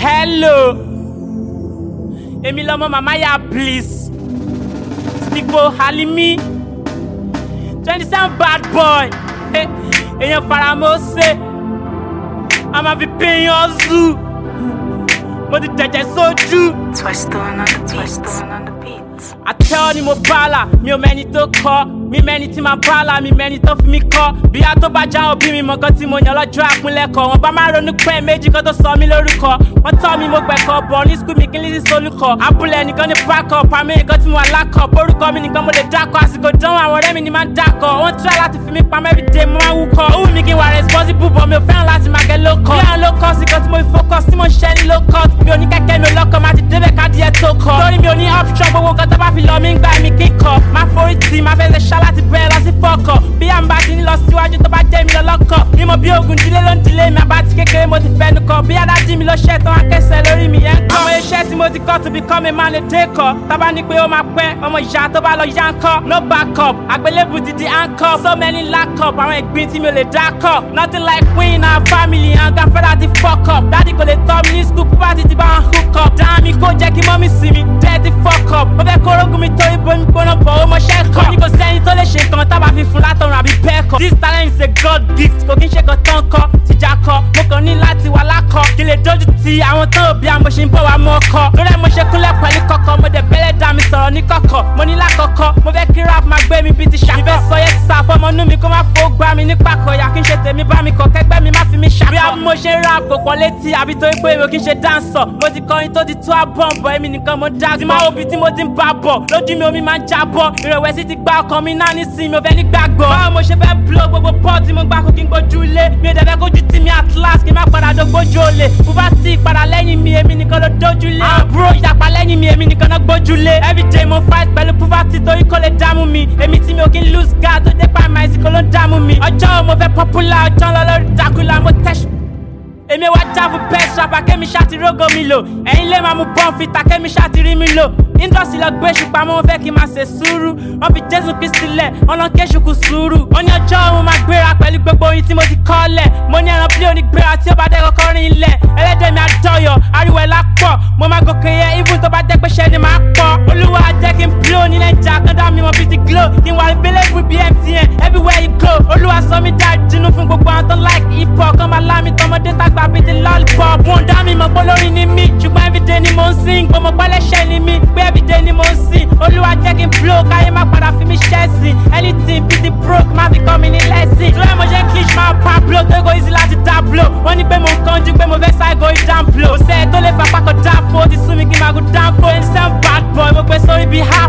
hello èmi lọmọ màmá ya bliss stipo halimi twenty seven bad boy Eh, èèyàn faramọ́sẹ̀ a máa fi péyàn zoo mo ti tẹ̀jẹ̀ sójú. Twist on on the beat. on the beat. àtẹ́wọ́ ni mo bala mi ò mẹ́ni tó kọ́ mi mẹ́ni tí máa bala mi mẹ́ni tó fi mi kọ́ bíyà tó bá já òbí mi mọ̀ kan tí mo yàn lọ́jọ́ àpínlẹ̀kọ̀ wọn bá máa ronú pẹ́ méjì kan tó sọ mí lórúkọ wọ́n tọ́ mi mo gbẹ̀kọ́ bọ̀ ní skul mi kí n lè sí solúkọ abúlé nìkan ní backup àmì nìkan tí mo wà lákọ̀ orúkọ mi nìkan mo lè dákọ̀ àsìkò dánwò àwọn ọ̀rẹ́ mi ni máa ń dákọ̀ wọ́n try láti fi mí pamọ́ everyday mo máa ń wúkọ́ ó wù mí kí n wà responsible but mi ò fẹ́ràn láti máa gẹ low cut bí àwọn low cut sí kan tí mo fi focus tí mo ń ṣiṣẹ́ ní low cut mi ò ní kẹ́kẹ́ mi ò lọ́kọ̀ máa ti débẹ̀ ká díẹ̀ tó kọ́ lórí mi ò ní option gbogbo nǹkan tó bá fi lọ mí ń gbà mí kíkọ́ máa forí tì máa fẹ́ lè ṣá láti bẹ́ẹ̀ lọ sí fọ́kọ̀ bí àǹbá ti ní lọ síwájú tó bá jẹ́ mi lọ́lọ́kọ̀ bí mo bí ogun dílé ló ń dílé mi àbá ti kékeré mo ti fẹ́nu kọ bí adájí mi ló ṣẹ́ tán akẹ́sẹ̀ lórí mi yẹn ń kọ́. àwọn iṣẹ́ tí mo ti kọ́ to become a man a day kọ́ tábà ní pé ó máa pẹ́ ọmọ ìyá tó bá lọ yá ń kọ́ no backup àgbélébù ti di handcuff so many lack up àwọn ìgbín tí mi ò lè dá kọ́ nothing like win our family and gafẹ́dà ti fuck up dádì kò lè tọ́ mi ní school poverty ti bá wọn hook up dáhà mi kó jẹ́ kí mọ́mí sí mi dẹ́ẹ̀tì fuck up mo fẹ́ kórógùn mi torí bomi gbóná bọ̀ ó mọṣẹ́ kọ́ ní kò sẹ́ni tó lè ṣe nǹkan tábà fi fún látọ̀run àbí bẹ́ẹ̀ kọ́ this talent is a god gift kò kí n ṣe kan tán kọ́ tìjà kọ́ mo kàn ní láti wà lákọ̀ kí lè dójú ti àwọn tán òbí àmọ́ ṣe ń bọ̀ wá mọ́ ọkọ lórí ẹ̀ mo ṣe kúnlẹ̀ pẹ̀lú kọ̀kọ̀ mo dẹ̀ bẹ́lẹ̀ dá mi sọ̀rọ̀ ní kọ̀kọ̀ mo ní lákọ̀ọ́kọ́ mo fẹ́ kí rap máa gbé mi bíi ti ṣàkọ́ ìfẹ́ sọ yẹn sà fọmọ inú mi kó má fò gbá mi nípa kọ̀yà kí n ṣe tèmi bá mi kọ̀ kẹ́gbẹ́ mi má fi mi ṣàkọ́ bí a mo ṣe ń rap kò pọ̀ létí àbí torí pé mi ò kí n ṣe dáńsọ̀ mo ti kọrin tó ti tó àbọ̀n bọ̀ èmi nìkan mo dá tí máa wo ibi tí mo ti ń bá bọ̀ lójú mi omi máa ń jábọ̀ ìrẹ̀wẹ̀sì ti gba ọkàn mi náà nísìnyí mi ò fẹ́ ní gbàgbọ́ báwo mo ṣe fẹ́ blow gbogbo bọ́ọ̀ tí mo gbà kó kí n gbójú lé mi ò dẹ̀ fẹ́ kójú tì mí at last kí n má padà dógbójú olè bùbá tí ìpadà lẹ́yìn mi èmi nìkan ló dójú lé àbúrò ìyapa lẹ́yìn mi èmi nìkan náà gbójú lé everyday mo fight pẹ̀lú poverty torí kò lè dààmú mi èmi tí mi ò kí ń lose guard tó dé pa àmà ìsìnkú ló ń dààmú mi ọjọ́ wo mo fẹ́ popular ọjọ́ ńlọ lórí dákúlà mo tẹ̀sí èmi wá já fún best rapper kémi ṣáàtì rógó mi lò ẹ̀yin lè máa mú bọ́n fìtà kémi ṣáàtì rí mi lò indọ́sì lọ gbé ṣùpá mọ́ wọn fẹ́ kí n máa ṣe sùúrù wọ́n fi jésù kristi lẹ̀ wọ́n lọ ké ṣùkú sùúrù wọ́n ní ọjọ́ òun máa gbéra pẹ̀lú gbogbo oyin tí mo ti kọ́ lẹ̀ mo ní ẹran pílẹ̀ onígbéra tí ó bá dẹ́ kọ́kọ́ rìn ilẹ̀ ẹlẹ́dẹ̀ mi àdọ́yọ̀ ariwo ẹ̀ lápọ̀ mo máa gòkè yẹ even tó bá jẹ́ pé ṣẹ́ ni máa pọ̀ olúwa jẹ́ kí n blow nílẹ̀ ìjà kan dá mi mọ̀ bíi ti glow kí n wà available bíi mtn everywhere you go olúwa sọ mi dá dínú fún gbogbo àwọn tó like hip hop kan máa lámì tọmọdé tàgbà bíi ti lollipop wọn dá mi mọ̀ pé olórin ni mí ṣùgbọ́n everyday ni mo ń sing mo mọ̀ pálẹ́ṣẹ́ ni mí pé everyday ni mo ń sing olúwa jẹ́ kí n blow káyé má padà fi mí ṣẹ́sìn anything bíi ti broke má fi kọ́ mi ní lẹ́sìn tí wọ́n mo ṣe cliché máa pa blow tó go easy láti dá blow wọ́n ní pé mo ń kánjú pé mo fẹ́ ṣàìgò ìdán blow kò sẹ́ẹ̀ tó lè fapá kan dá fo ó ti sún mi kí n máa gùn dán fo ẹni sẹ́n bad boy mo gbé sórí bíi ha